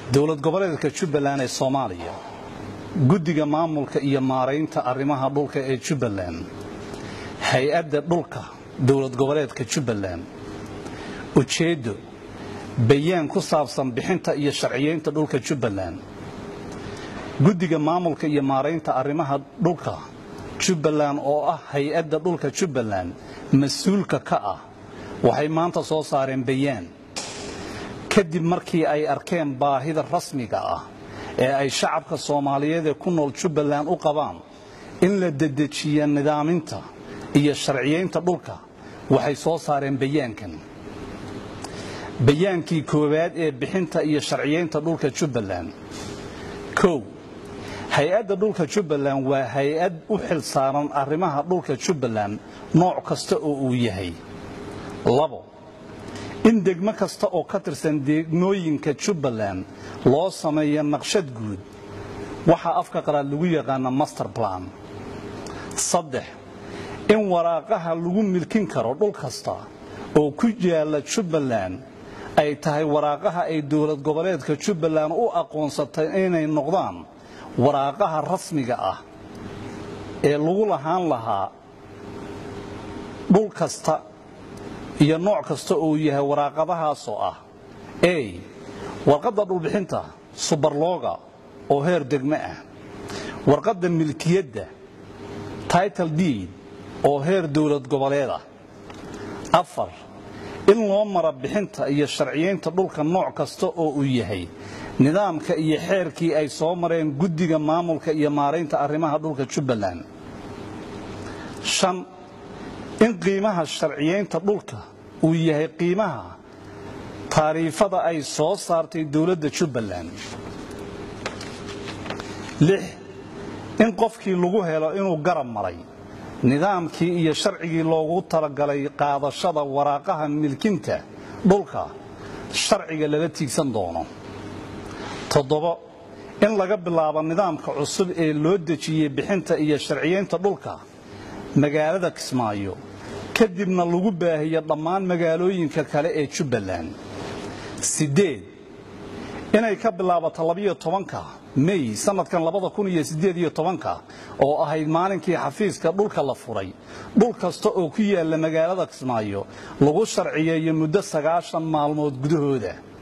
dowlad goboleedka jubbaland ee soomaaliya guddiga maamulka iyo maaraynta arrimaha dhulka ee jubbaland hay-adda dhulka dowlad goboleedka jubbaland ujeeddo bayaan ku saabsan bixinta iyo sharciyeynta dhulka jubbaland guddiga maamulka iyo maaraynta arrimaha dhulka jubbaland oo ah hay-adda dhulka jubbaland mas-uulka ka ah waxay maanta soo saareen bayaan kadib markii ay arkeen baahida rasmiga ah ee ay shacabka soomaaliyeed ee ku nool jubbaland u qabaan in la dedejiya nidaaminta iyo sharciyeynta dhulka waxay soo saareen bayaankan bayaankii koowaad ee bixinta iyo sharciyeynta dhulka jubbaland kow hay-adda dhulka jubbaland waa hay-ad u xil saaran arrimaha dhulka jubbaland nooc kasta oo uu yahay labo in degmo kasta oo ka tirsan degmooyinka jubbaland loo sameeyo naqshad guud waxaa afka qaraad lagu yaqaana master plan saddex in waraaqaha lagu milkin karo dhul kasta oo ku yaalla jubbaland ay tahay waraaqaha ay dowlad goboleedka jubbaland u aqoonsatay inay noqdaan waraaqaha rasmiga ah ee lagu lahaan lahaa dhul kasta iyo nooc kasta uu yahay waraaqadahaasoo ah a warqadda dhulbixinta subarlooga oo heer degmo ah warqadda milkiyadda title deed oo heer dowlad goboleed ah afar in loo mara bixinta iyo sharciyeynta dhulka nooc kasta oo uu yahay nidaamka iyo xeerkii ay soo mareen guddiga maamulka iyo maaraynta arrimaha dhulka jubbaland shan in qiimaha sharciyeynta dhulka uu yahay qiimaha taariifada ay soo saartay dowladda jubbaland lix in qofkii lagu helo inuu garab maray nidaamkii iyo sharcigii loogu talagalay qaadashada waraaqaha milkinta dhulka sharciga lala tiigsan doono toddobo in laga bilaabo nidaamka cusub ee loo dejiyey bixinta iyo sharciyeynta dhulka magaalada kismaayo kadibna lagu baahiyo dhammaan magaalooyinka kale ee jubbaland siddeed inay ka bilaabato labiyo tobanka mey sannadkan labada kun iyo siddeed iyo tobanka oo ahayd maalinkii xafiiska dhulka la furay dhul kasta oo ku yaalla magaalada kismaayo lagu sharciyeeyo muddo sagaashan maalmood gudahooda